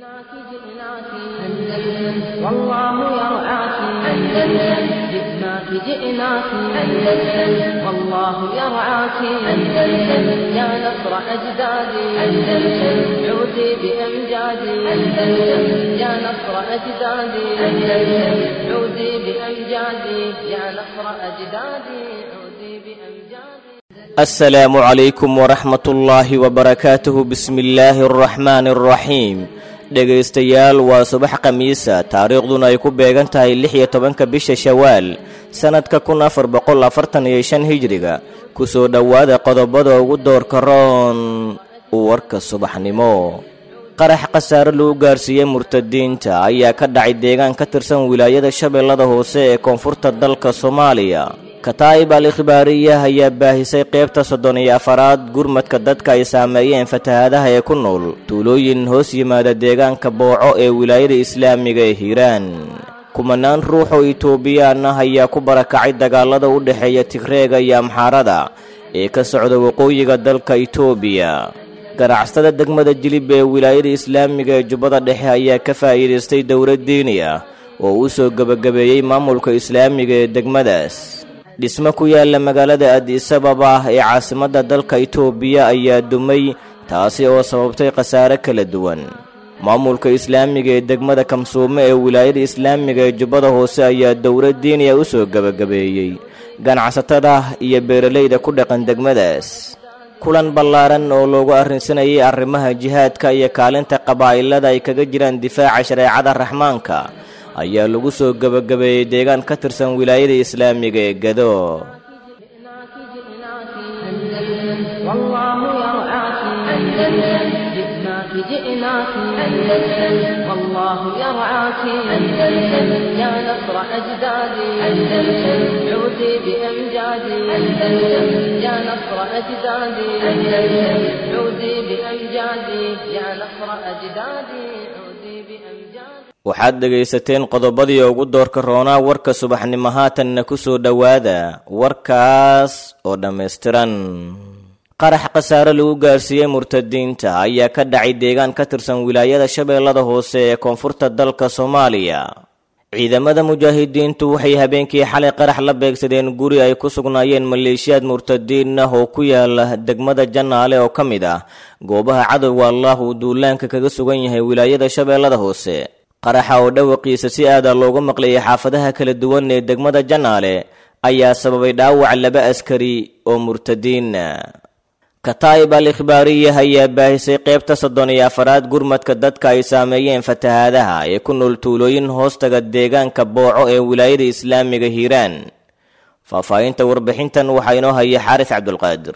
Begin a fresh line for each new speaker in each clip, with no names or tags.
جئناك جئناك أندلس والله يرعاك أندلس جئناك جئناك أندلس والله يرعاك أندلس يا نصر أجدادي أندلس عودي بأمجادي أندلس يا نصر أجدادي أندلس عودي بأمجادي يا نصر أجدادي عودي بأمجادي
السلام عليكم ورحمة الله وبركاته بسم الله الرحمن الرحيم dhegaystayaal waa subax khamiisa taariikhduna ay ku beegan tahay lix iyo tobanka bisha shawaal sannadka kun afar boqol afartan iyo shan hijriga kusoo dhowaada qodobada ugu doorka roon warka subaxnimo qarax khasaare lagu gaarsiiyey murtadiinta ayaa ka dhacay deegaan ka tirsan wilaayada shabeellada hoose ee koonfurta dalka soomaaliya kataa'ib al ikhbaariya ayaa baahisay qaybta soddon iyo afaraad gurmadka dadka ay saameeyeen fatahaadaha ee ku nool tuulooyin hoos yimaada deegaanka booco ee wilaayada islaamiga ee hiiraan kumanaan ruux oo itoobiyaan ah ayaa ku barakacay dagaalada u dhexeeya tigreega iyo amxaarada ee ka socda waqooyiga dalka itoobiya ganacsatada degmada jilib ee wilaayada islaamiga ee jubbada dhexe ayaa ka faa'iidaystay dowlad diini ah oo u soo gebagabeeyey maamulka islaamiga ee degmadaas dhismo ku yaala magaalada adisababa ee caasimadda dalka itoobiya ayaa dumay taasi oo sababtay khasaare kala duwan maamulka islaamiga ee degmada kamsuume ee wilaayada islaamiga ee jubbada hoose ayaa dowlad diiniya u soo gebagabeeyey ganacsatada iyo beeralayda ku dhaqan degmadaas kulan ballaaran oo loogu arrinsanayay arrimaha jihaadka iyo kaalinta qabaa'ilada ay kaga jiraan difaaca shareecada raxmaanka ayaa lagu soo gebagabeeyey deegaan ka tirsan wilaayada islaamiga ee gado
جئناك جئناك أندلس والله يرعاك أندلس يا نصر أجدادي أندلس عودي بأمجادي أندلس يا نصر أجدادي أندلس عودي بأمجادي يا نصر أجدادي عودي بأمجادي
waxaad dhegaysateen qodobadii ugu doorka roonaa warka subaxnimo haatanna ku soo dhowaada warkaas oo dhammaystiran qarax khasaare lagu gaarsiiyey murtadiinta ayaa ka dhacay deegaan ka tirsan wilaayada shabeellada hoose ee koonfurta dalka soomaaliya ciidamada mujaahidiintu waxay habeenkii xalay qarax la beegsadeen guri ay ku sugnaayeen maleeshiyaad murtadiin ah oo ku yaala degmada jannaale oo ka mid ah goobaha cadowga allah uu duulaanka kaga sugan yahay wilaayada shabeellada hoose qaraxa oo dhawaqiisa si aada loogu maqlayay xaafadaha kala duwan ee degmada jannaale ayaa sababay dhaawac laba askari oo murtadiina kataa'ib al ikhbaariya ayaa baahisay qaybta soddon iyo afaraad gurmadka dadka ay saameeyeen fatahaadaha ee ku nool tuulooyin hoostaga deegaanka booco ee wilaayada islaamiga hiiraan faahfaahinta warbixintan waxaa inoo haya xaaris cabdulqaadir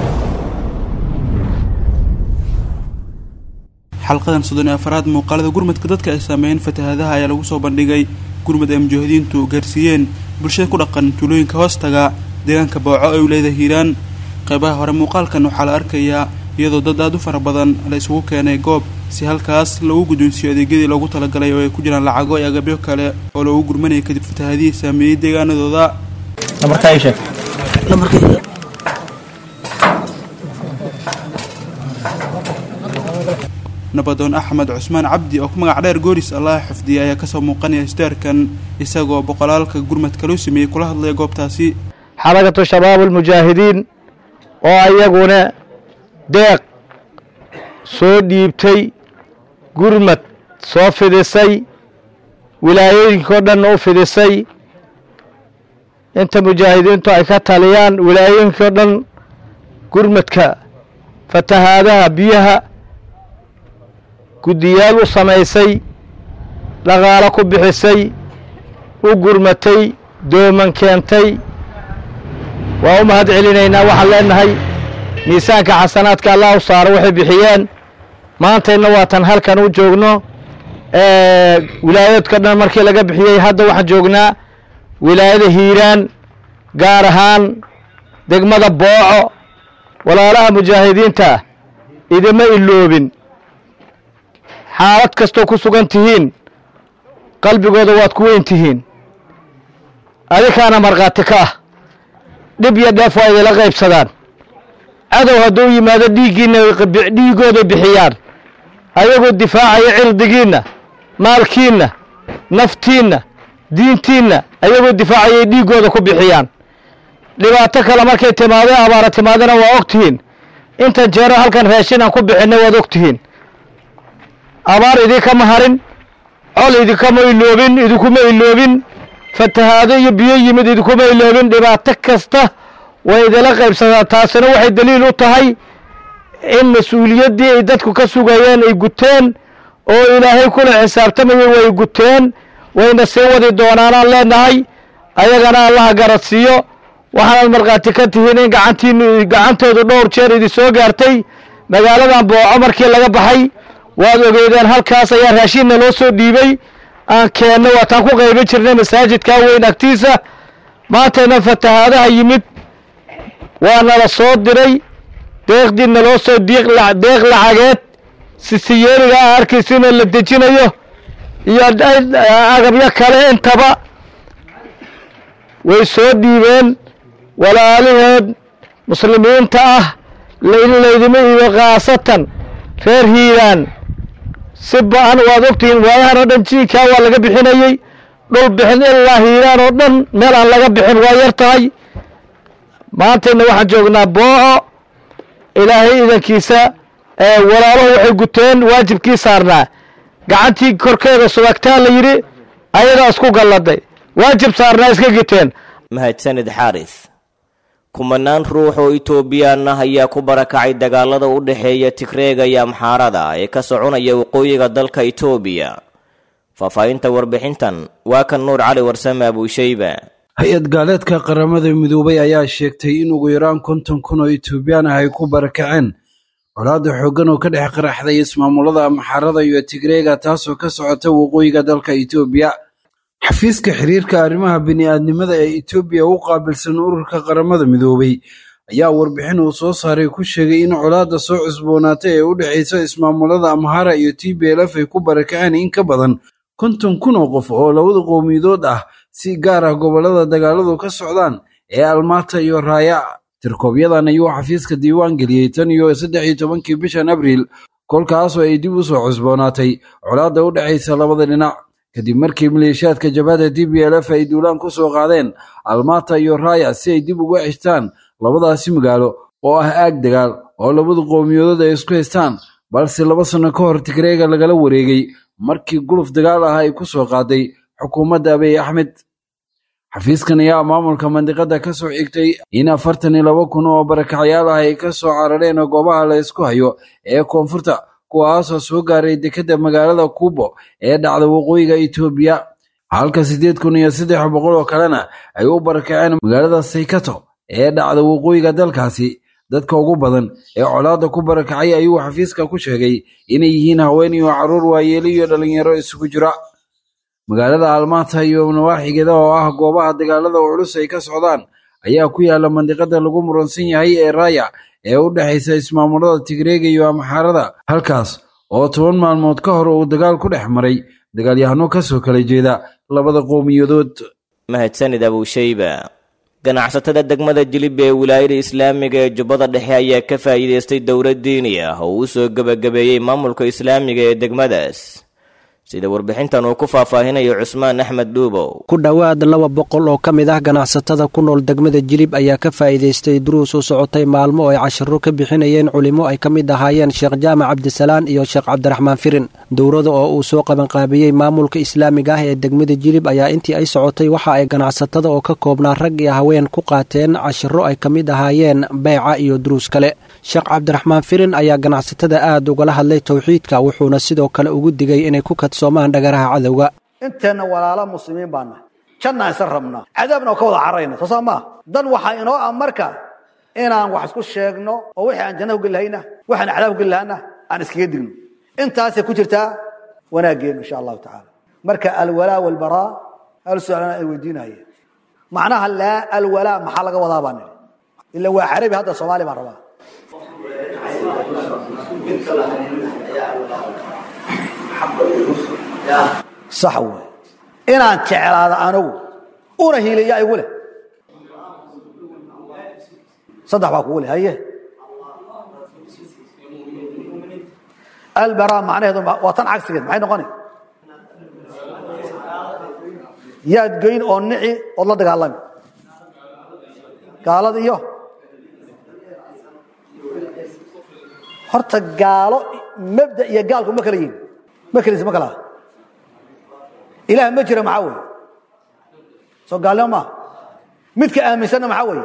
xalqadan soddon iyo afaraad muuqaalada gurmadka dadka ay saameeyeen fatahaadaha ayaa lagu soo bandhigay gurmad ay mujaahidiintu gaarsiiyeen bulshada ku dhaqan tuulooyinka hoostaga deegaanka booco ee wilaayada hiiraan qaybaha hore muuqaalkan waxaa la arkayaa iyadoo dad aad u fara badan la isugu keenay goob si halkaas lagu guddoonsiiyo adeegyadii loogu talagalay oo ay ku jiraan lacago iyo agabyo kale oo loogu gurmanayay kadib fatahaadihii saameeyey deegaanadooda nabadoon axmed cusmaan cabdi oo ku magac dheer gooris allah xifdiyay ayaa kasoo muuqanaya istaarkan isagoo boqolaalka gurmadka loo sameeyey kula hadlaya goobtaasi
xarakatu shabaab almujaahidiin oo ayaguna deeq soo dhiibtay gurmad soo fidisay wilaayooyinkao dhan u fidisay inta mujaahidiintu ay ka taliyaan wilaayooyinkao dhan gurmadka fatahaadaha biyaha guddiyaal u samaysay dhaqaalo ku bixisay u gurmatay dooman keentay waa u mahad celinaynaa waxaan leenahay miisaanka xasanaadka allah u saaro waxay bixiyeen maantayna waatan halkan u joogno wilaayaedka dhan markii laga bixiyey hadda waxaan joognaa wilaayada hiiraan gaar ahaan degmada booco walaalaha mujaahidiinta idima iloobin xaalad kastoo ku sugan tihiin qalbigooda waad ku weyn tihiin adinkaana markhaati ka ah dhib iyo dheef waa idila qaybsadaan cadow hadduu yimaado dhiiggiina dhiigooda bixiyaan ayagoo difaacaya cirdigiinna maalkiinna naftiinna diintiinna ayagoo difaacayay dhiiggooda ku bixiyaan dhibaato kale markay timaado abaara timaadana waa og tihiin intan jeero halkan raashin aan ku bixinna waad og tihiin abaar idinkama harin col idinkama iloobin idinkuma iloobin fatahaado iyo biyo yimid idinkuma iloobin dhibaato kasta way idila qaybsataa taasina waxay daliil u tahay in mas-uuliyaddii ay dadku ka sugayeen ay guteen oo ilaahay kula xisaabtamayay way guteen wayna sii wadi doonaanaan leenahay ayagana allaha garadsiiyo waxaanaad markhaati ka tihiin in gacantiinu gacantoodu dhowr jeer idin soo gaartay magaaladan booco markii laga baxay waad ogeedeen halkaas ayaa raashinna loo soo dhiibay aan keenno waataan ku qaybin jirnay masaajidkaa weyn agtiisa maantayna fatahaadaha yimid waa nala soo diray deeqdii naloo soo deeq lacageed sisiyeeliga a arkaysiina la dejinayo iyo agabyo kale intaba way soo dhiibeen walaalaheed muslimiinta ah in laydima iibo khaasatan reer hiiraan si ba-an waad ogtihiin waayahan oo dhan jiinkaa waa laga bixinayey dhul bixin ilaa hiiraan oo dhan meel aan laga bixin waa yar tahay maantayna waxaan joognaa booco ilaahay idankiisa walaaluhu waxay guteen waajibkii saarnaa gacantii korkeeda subagtaa la yidhi ayadaa isku galladay waajib saarnaa iska giteen
mahadsanid xaaris kumanaan ruux oo itoobiyaan ah ayaa ku barakacay dagaalada u dhexeeya tigreega iyo amxaarada ee ka soconaya waqooyiga dalka itoobiya faahfaahinta warbixintan waa kan nuur cali warsame abuushayba
hay-ad gaaleedka qaramada midoobay ayaa sheegtay in ugu yaraan konton kun oo itoobiyaan ah ay ku barakaceen colaadda xooggan oo ka dhex qaraxday ismaamulada amxaarada iyo tigreega taasoo ka socota waqooyiga dalka itoobiya xafiiska xiriirka arrimaha bini'aadnimada ee etoobiya u qaabilsan ururka qaramada midoobay ayaa warbixin uu soo saaray ku sheegay in colaadda soo cusboonaatay ee u dhexaysa ismaamulada amhara iyo t b lf ay ku barakaceen in ka badan konton kun oo qof oo labada qowmiyadood ah si gaar ah gobollada dagaaladu ka socdaan ee almaata iyo raaya tirkoobyadan ayuu xafiiska diiwaan geliyey tan iyo saddex iyo tobankii bishan abriil kolkaasoo ay dib u soo cusboonaatay colaadda u dhexaysa labada dhinac kadib markii maleeshiyaadka jabhadda d b l f ay duulaan ku soo qaadeen almata iyo raaya si ay dib uga xishtaan labadaasi magaalo oo ah aag dagaal oo labadu qowmiyadood ay isku haystaan balse laba sanno ka hor tigreega lagala wareegay markii guluf dagaal ah ay ku soo qaaday xukuumadda abiy axmed xafiiskan ayaa maamulka mandiqadda ka soo xigtay in afartan iyo laba kun oo barakacyaal ah ay ka soo carareen goobaha la isku hayo ee koonfurta kuwaasoo soo gaaray dekedda magaalada kuubo ee dhacda waqooyiga itoobiya halka siddeed kun iyo saddex boqol oo kalena ay u barakaceen magaalada saykato ee dhacda waqooyiga dalkaasi dadka ugu badan ee colaadda ku barakacay ayuu xafiiska ku sheegay inay yihiin haween iyo carruur waayeelo iyo dhallinyaro isugu jira magaalada almaata iyo nawaaxigeeda oo ah goobaha dagaalada culus ay ka socdaan ayaa ku yaala mandiqada lagu muransan yahay ee raaya ee u dhexaysa ismaamulada tigreega iyo amxaarada halkaas oo toban maalmood ka hor uu dagaal ku dhex maray dagaalyahano ka soo kala jeeda labada qowmiyadood
mahadsanid abuushayba ganacsatada degmada jilib ee wilaayada islaamiga ee jubbada dhexe ayaa ka faa'iidaystay dowlad diini ah oo uu soo gebagabeeyey maamulka islaamiga ee degmadaas sida warbixintan uu ku faahfaahinayo cusmaan axmed dhuubow
ku dhowaad laba boqol oo ka mid ah ganacsatada ku nool degmada jilib ayaa ka faa'iidaystay duruus u socotay maalmo ay cashiro ka bixinayeen culimo ay ka mid ahaayeen sheekh jaamac cabdisalaan iyo sheekh cabdiraxmaan firin dowrada oo uu soo qabanqaabiyey maamulka islaamiga ah ee degmada jilib ayaa intii ay socotay waxa ay ganacsatada oo ka koobnaa rag iyo haween ku qaateen cashiro ay ka mid ahaayeen beyca iyo duruus kale sheekh cabdiraxmaan firin ayaa ganacsatada aad ugala hadlay towxiidka wuxuuna sidoo kale ugu digay inay ku kadsoomaan dhagaraha cadowga
inteenna walaalo muslimiin baan nahay jannaan isa rabnaa cadaabna oo ka wada cararayna soo saa maa dan waxaa inoo ah marka inaan wax isku sheegno oo wixii aan janna ugeli lahayna waxaan cadaab ugeli lahana aan iskaga digno intaasay ku jirtaa wanaaggeenu insha allahu tacaala marka alwalaa walbaraa hal su-aalana ay weydiinayeen macnaha laa alwalaa maxaa laga wadaa baan nidhi ila waa carabi hadda soomaali baan rabaa sax wey inaan jeclaado anigu una hiiliya igu leh saddex baa kugu leh haye albara macnaheedu waa tan cagsigeed maxay noqoni yaad goyn oo nici ood la dagaalami gaalada iyo horta gaalo mabda iyo gaalku ma kala yihin ma keliis ma kala ilaah ma jira maxaa weeye soo gaalnimo maaha midka aaminsanna maxaa weeye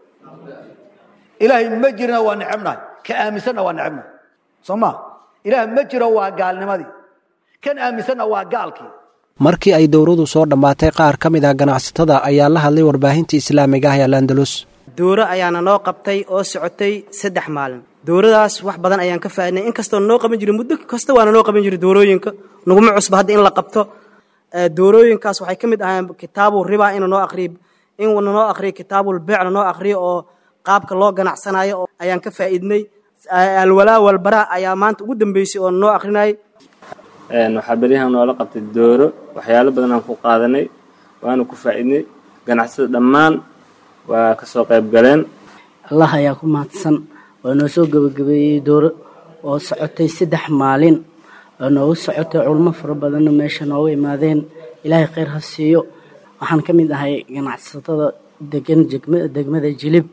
ilaahay ma jirina waa necebnahay ka aaminsanna waa necebnahay soo ma ilaah ma jiro waa gaalnimadii kan aaminsanna waa gaalkii
markii ay dowradu soo dhammaatay qaar ka mid ah ganacsatada ayaa la hadlay warbaahinta islaamiga ah ee alandalus
dowro ayaana noo qabtay oo socotay saddex maalin dowradaas wax badan ayaan ka faaidnay in kastoo noo qaban jiray muddo kasta waana noo qaban jiray dowrooyinka naguma cusba hadda in la qabto dowrooyinkaas waxay ka mid ahayn kitaabu riba ina noo aqriyo in noo aqriyo kitaabul beecna noo aqriyo oo qaabka loo ganacsanayo ayaan ka faa'iidnay alwalaa walbaraa ayaa maanta ugu dambeysay oo noo aqrinayay
waxaa beryahan noola qabtay dooro waxyaalo badan aan ku qaadanay waana ku faa'iidnay ganacsada dhammaan waa ka soo qayb galeen
allah ayaa ku mahadsan waa noo soo gebagabeeyey dooro oo socotay saddex maalin oo noogu socotay culmo fara badanna meesha nooga imaadeen ilaahay khayr ha siiyo waxaan ka mid ahay ganacsatada degan degmada jilib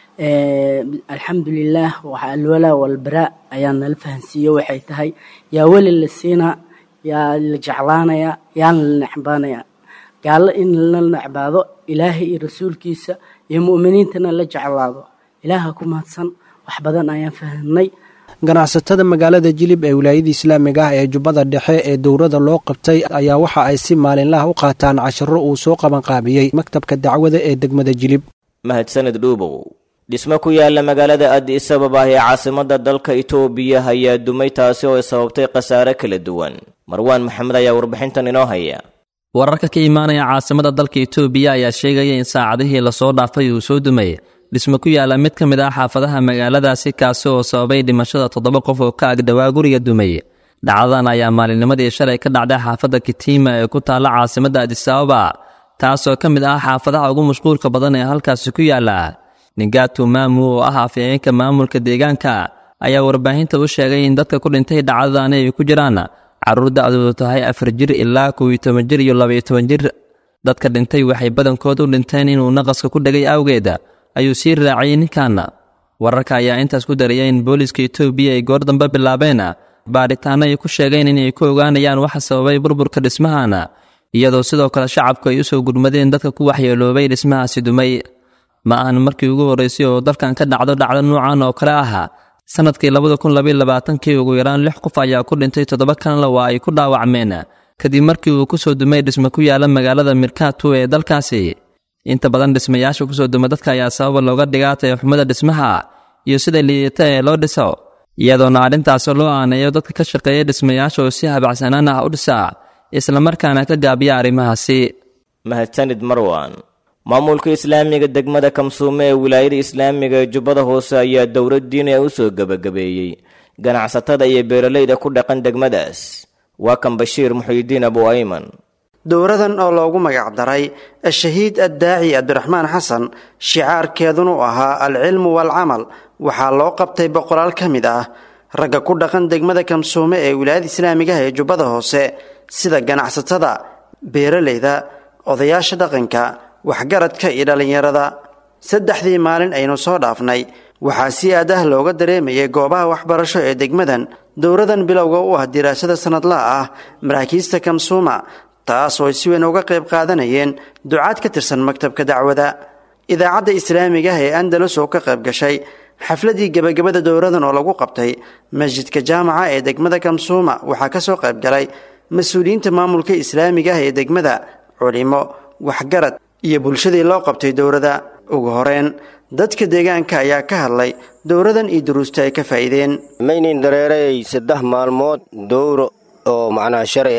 alxamdulilaah waxaa alwalaa walbaraa ayaa nala fahansiiye waxay tahay yaa weli la siinaa yaa la jeclaanayaa yaana la necbaanayaa gaallo in la necbaado ilaahay iyo rasuulkiisa iyo mu'miniintana la jeclaado ilaaha ku mahadsan wax badan ayaan fahamnay
ganacsatada magaalada jilib ee wilaayada islaamiga ah ee jubbada dhexe ee dowrada loo qabtay ayaa waxa ay si maalinlaha u qaataan casharo uu soo qabanqaabiyey maktabka dacwada ee degmada jilib
mahadsaned dhuubow dhismo ku yaala magaalada addis ababa ee caasimadda dalka itoobiya ayaa dumay taasi oo ay sababtay khasaare kala duwan marwaan maxamed ayaa warbixintan inoo haya
wararka ka imaanaya caasimada dalka itoobiya ayaa sheegaya in saacadihii lasoo dhaafay uu soo dumay dhismo ku yaala mid ka mid ah xaafadaha magaaladaasi kaasi oo sababay dhimashada toddoba qof oo ka agdhawaa guriga dumay dhacdadan ayaa maalinnimadii shalay ka dhacday xaafadda kitima ee ku taalla caasimadda adis ababa taasoo ka mid ah xaafadaha ugu mashquulka badan ee halkaasi ku yaala ningatu maamu oo ah afhayeenka maamulka deegaanka ayaa warbaahinta u sheegay in dadka ku dhintay dhacdadani ay ku jiraan carruur da'doodu tahay afar jir ilaa kow iyo toban jir iyo labaiyo toban jir dadka dhintay waxay badankood u dhinteen inuu naqaska ku dhegay awgeed ayuu sii raaciyey ninkan wararka ayaa intaas ku daraya in booliiska etoobiya ay goor dambe bilaabeen baadhitaano ay ku sheegeen inay ku ogaanayaan waxa sababay burburka dhismahan iyadoo sidoo kale shacabku ay u soo gurmadeen dadka ku waxyeeloobay dhismahaasi dumay ma ahan markii ugu horraysay oo dalkan ka dhacdo dhacdo nuucan oo kale ah sannadkii labada kun labaiyo labaatankii ugu yaraan lix qof ayaa ku dhintay toddoba kanle waa ay ku dhaawacmeen kadib markii uu ku soo dumay dhismo ku yaala magaalada mirkatu ee dalkaasi inta badan dhismayaasha kusoo duma dadka ayaa sababa looga dhigaa tayaxumada dhismaha iyo sida liidata ee loo dhiso iyadoona arrintaas loo aaneeyo dadka ka shaqeeya dhismayaasha oo si habacsanaan ah u dhisa islamarkaana ka gaabiya arrimahaasi
mahadsanid marwan maamulka islaamiga degmada kamsuume ee wilaayada islaamiga ee jubbada hoose ayaa dowlad diini a u soo gebagabeeyey ganacsatada iyo beeralayda ku dhaqan degmadaas waa kan bashiir muxuyidiin abu ayman
dowradan oo loogu magac daray ashahiid addaaci cabdiraxmaan xasan shicaarkeedunu ahaa alcilmu waalcamal waxaa loo qabtay boqolaal ka mid ah ragga ku dhaqan degmada kamsuume ee wilaayada islaamigaha ee jubbada hoose sida ganacsatada beeralayda odayaasha dhaqanka waxgaradka iyo dhallinyarada saddexdii maalin aynu soo dhaafnay waxaa si aad ah looga dareemayay goobaha waxbarasho ee degmadan dowradan bilowga u ah diraasada sannadlaha ah maraakiista kamsuuma taas oo ay si weyn uga qayb qaadanayeen ducaad ka tirsan maktabka dacwada idaacadda islaamiga ah ee andalus oo ka qayb gashay xafladii gebagabada dowradan oo lagu qabtay masjidka jaamaca ee degmada kamsuuma waxaa ka soo qayb galay mas-uuliyiinta maamulka islaamiga ah ee degmada culimo waxgarad iyo bulshadii loo qabtay dowrada ugu horeen dadka deegaanka ayaa ka hadlay dowradan iyo duruusta ay ka faa'iideen
maynin dareerayay saddex maalmood dowro oo macnaha sharci ah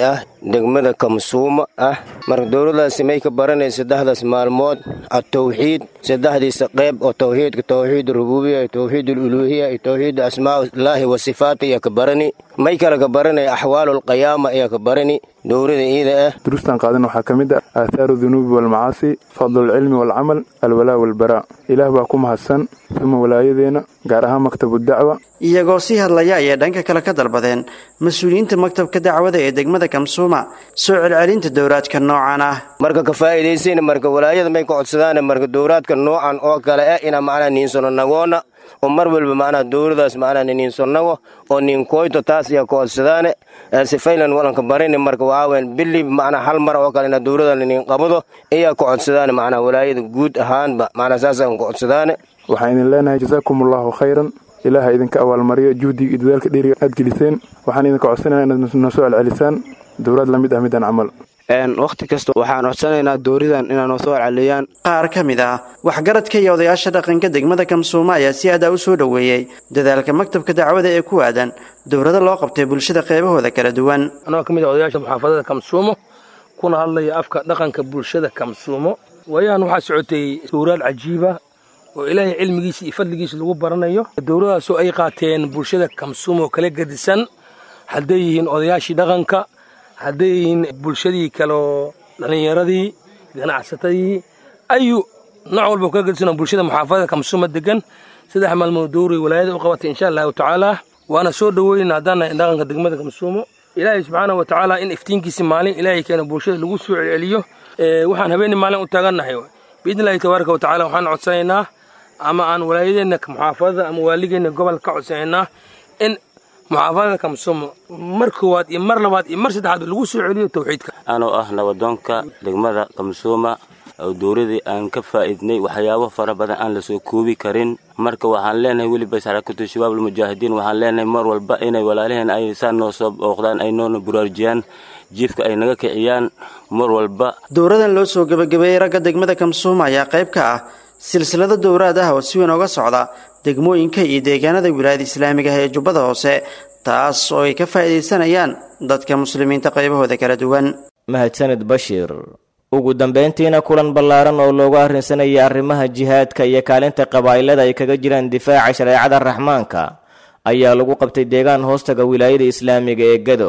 degmada kamsuuma ah marka dowladaasi may ka baranay saddexdaas maalmood atawxiid saddexdiisa qayb oo tawxiidka tawxiid rububiya iyo tawxiid aluluhiya iyo tawxiid asmaaullaahi wa sifaat ayaa ka barani may kale ka baranay axwaalulqiyaama ayaa ka barani dowlada iida ah
duruustan qaadan waxaa ka mid ah aahaaru dunuubi waalmacaasi fadlulcilmi waalcamal alwalaa walbaraa ilaah baa ku mahadsan uma walaayadeenna gaar ahaan maktabu dacwa
iyagoo sii hadlaya ayay dhanka kale ka dalbadeen mas-uuliyiinta maktabka dacwada ee degmada kamsuuma soo celcelinta dowraadka noocan ah
marka ka faa'iidaysayna marka walaayada may ka codsadaane marka dowraadka noocan oo kale ah inaa macnaa niinsano nagoona oo mar walba macnaha dowladaas macnaa niniinsonago oo ninkoyto taas ayaa ka codsadaane sifaylan walanka barini marka waxaaweyn bili macnaa hal mar oo kale inaa dowlada niniin qabado ayaa ka codsadaane macnaa walaayada guud ahaanba macnaa saasaan ka codsadaane
waxaan idin leenahay jasaakum allahu khayran ilaaha idinka abaalmariyo juhdiga iyo dadaalka dheeriga aad geliseen waxaan idinka codsanaya inaad noo soo celcelisaan dowlaad la mid ah midaan camal
wakhti kasta waxaan codsanaynaa dooridan inaa noo soo celceliyaan
qaar ka mid ah waxgaradka iyo odayaasha dhaqanka degmada kamsuuma ayaa si adaa u soo dhoweeyey dadaalka maktabka dacwada ee ku aadan dowlada loo qabtay bulshada qaybahooda kala duwan
anoo ka mid ah odayaasha muxaafadada kamsuumo kuna hadlaya afka dhaqanka bulshada kamsuumo waayaan waxaa socotay dowraad cajiiba oo ilaahay cilmigiisa iyo fadligiisa lagu baranayo dowladaasoo ay qaateen bulshada kamsuumo kala gedisan hadday yihiin odayaashii dhaqanka hadday yihiin bulshadii kaleo dhallinyaradii ganacsatadii ayu nooc walba kala gedisan bulshada muxaafadada kamsuuma degan saddex maalmood dowray walaayada u qabatay insha allahu tacaala waana soo dhoweyna haddaan nahay dhaqanka degmada kamsuumo ilaahay subxaana wa tacaala in iftiinkiisi maalin ilaahay keena bulshada lagu soo celceliyo waxaan habeenii maalin u taagannahay biidni illahi tabaaraka wa tacala waxaan codsanaynaa ama aan walaayadeenna muxaafadada ama waaligeenna gobol ka codsanaynaa in muxaafadada kamsuumo mar koowaad iyo mar labaad iyo mar saddexaad lagu soo celiyo tawxiidka
anoo ah nabadoonka degmada kamsuuma oo dowladii aan ka faa'iidnay waxyaabo fara badan aan lasoo koobi karin marka waxaan leenahay weliba sarakatu shabaab almujaahidiin waxaan leenahay mar walba inay walaalaheen ay saa noo soo booqdaan ay noona buraarjiyaan jiifka ay naga kiciyaan mar walba
dowradan loo soo gebagabeeyey ragga degmada kamsuuma ayaa qayb ka ah silsilado dowraad ah oo si weyn oga socda degmooyinka iyo deegaanada wilaayada islaamiga ah ee jubbada hoose taas oo ay ka faa'iidaysanayaan dadka muslimiinta qaybahooda kala duwan
mahadsanid bashiir ugu dambayntiina kulan ballaaran oo loogu arrinsanayay arrimaha jihaadka iyo kaalinta qabaa'ilada ay kaga jiraan difaaca shareecada raxmaanka ayaa lagu qabtay deegaan hoostaga wilaayada islaamiga ee gado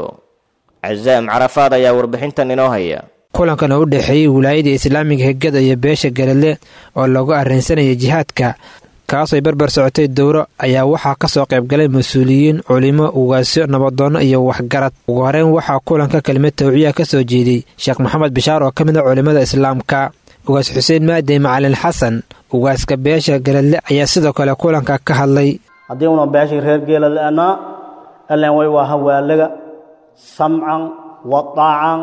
casaam carafaad ayaa warbixintan inoo haya
kulankan oo u dhexeeyey wilaayada islaamiga hegada iyo beesha galadle oo loogu arrinsanayay jihaadka kaasoo barbar socotay dowro ayaa waxaa ka soo qaybgalay mas-uuliyiin culimo ugaasyo nabadoonno iyo waxgarad ugu horeyn waxaa kulanka kelimad tawciya ka soo jeediyey sheekh maxamed bishaar oo ka mid a culimmada islaamka ugaas xuseen maadey macalin xasan ugaaska beesha galadle ayaa sidoo kale kulanka ka hadlay
haddii una beesha reer geeladle'naa allen way waa hawaalaga samcan wa daacan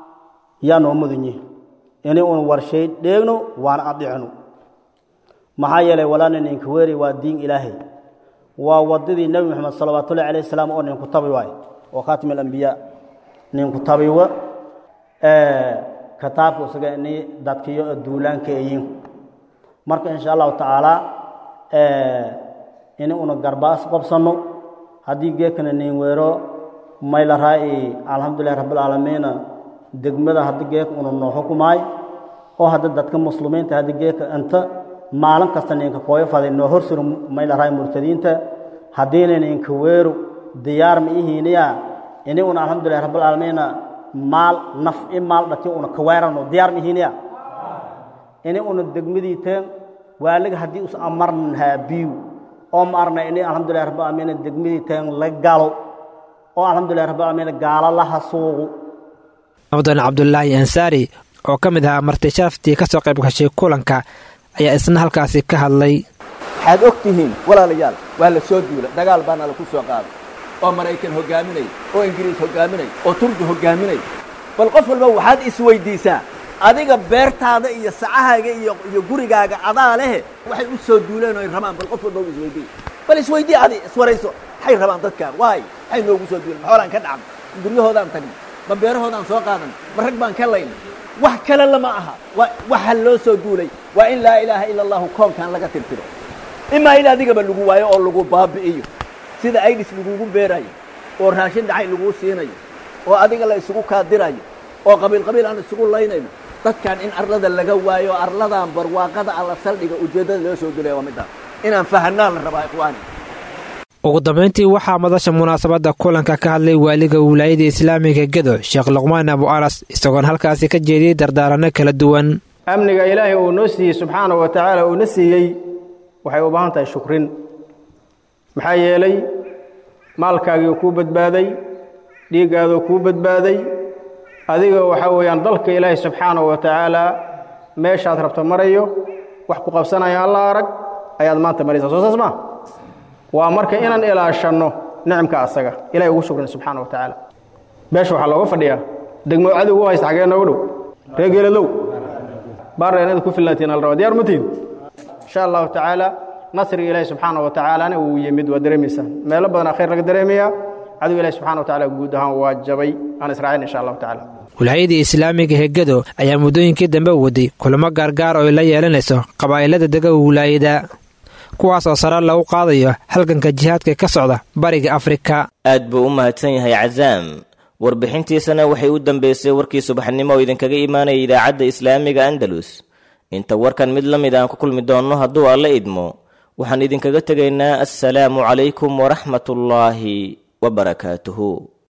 yaa noo mudan yihi inay un warshay dheegno waana adicno maxaa yeelay walaana ninka weeri waa diin ilaahay waa wadadii nebi moxamed salawaatullahi calayh salaam oo ninku tabi waay oo khaatim alambiyaa ninku tabiwa kitaabka isaga ini dadkiyo duulaanka eyin marka insha allahu tacaala ini una garbaas qabsanno haddii geekana nin weero maylaraa'i alxamdulilahi rabbilcaalamiina degmada haddi geeka una noo xukumaay oo hadda dadka muslimiinta haddi geeka inta maalin kasta ninka kooyo faday noo horsuro maylaraa'i murtadiinta haddiina ninka weeru diyaar ma ihiiniya ini una alxamdulilahi rabbilcaalamiina maal naf i maal dhati una kaweerano diyaar ma ihiiniya ini una degmadiiteen waaliga haddii us amarnahaa biyu oo ma arna ini alxamdulilahi rabbilcaalamiina degmadiiteen la galo oo alxamdulilahi rabbilcaalamiina gaalo la hasuuqu
mudan cabdulaahi ansaari oo ka mid ahaa marti sharaftii ka soo qayb gashay kulanka ayaa isna halkaasi ka hadlay
waxaad og tihiin walaalayaal waa la soo duula dagaal baana laku soo qaaday oo maraykan hogaaminay oo ingiriis hogaaminay oo turki hogaaminay bal qof walba waxaad isweydiisaa adiga beertaada iyo sacahaaga iyo iyo gurigaaga adaa lehe waxay u soo duuleen oo ay rabaan bal qof walba isweydii bal isweydii adi iswarayso maxay rabaan dadkaan waay maxay noogu soo duuleen maxoolaan ka dhacnay guryahoodaan tagnay ma beerahoodaan soo qaadan ma rag baan ka laynay wax kale lama aha waxa loo soo duulay waa in laa ilaaha ila allahu koonkan laga tirtiro imaa in adigaba lagu waayo oo lagu baabi'iyo sida aidis lagugu beerayo oo raashin dhacay laguu siinayo oo adiga la isugu kaadirayo oo qabiil qabiil aan isugu laynayno dadkan in arlada laga waayo arladan barwaaqada alla saldhiga ujeeddada loo soo gelaya waa midaan inaan fahanaa la rabaa ikhwaani
ugu dambayntii waxaa madasha munaasabadda kulanka ka hadlay waaliga wilaayada islaamiga gedo sheekh luqmaan abu anas isagoon halkaasi ka jeediyey dardaaranno kala duwan
amniga ilaahay uu noo siiyey subxaana wa tacaala uuna siiyey waxay u baahan tahay shukrin maxaa yeelay maalkaagii kuu badbaaday dhiiggaaduu kuu badbaaday adiga waxaa weeyaan dalka ilaahay subxaana wa tacaala meeshaad rabto marayo wax ku qabsanaya alla arag ayaad maanta maraysaa soo saas maa waa marka inaan ilaashanno nicimka asaga ilahay ugu shukrin subxaana wa tacaala meesha waxaa looga fadhiyaa degmo cadowgu haysta xagee noogu dhow reer geeladow baarra inaad ku filnaatiin al rabaa diyaar ma tihin insha allahu tacaala nasriga ilaahi subxaana wa tacaalana wuu yimid waa dareemaysaan meelo badanaa khayr laga dareemayaa cadow ilahi subxana wa tacala guud ahaan waa jabay aan israacin insha allahu tacaala
wilaayada islaamiga hegado ayaa muddooyinkii dambe waday kulamo gaargaar oo ay la yeelanayso qabaa'ilada dega wilaayada kuwaas oo sare lagu qaadayo halganka jihaadka ka socda bariga afrika
aad buu u mahadsan yahay cazaam warbixintiisana waxay u dambeysay warkii subaxnimo oo idinkaga imaanaya idaacadda islaamiga andalus inta warkan mid la mid aan ku kulmi doonno hadduu alla idmo waxaan idinkaga tegaynaa assalaamu calaykum waraxmatullaahi wabarakaatuhu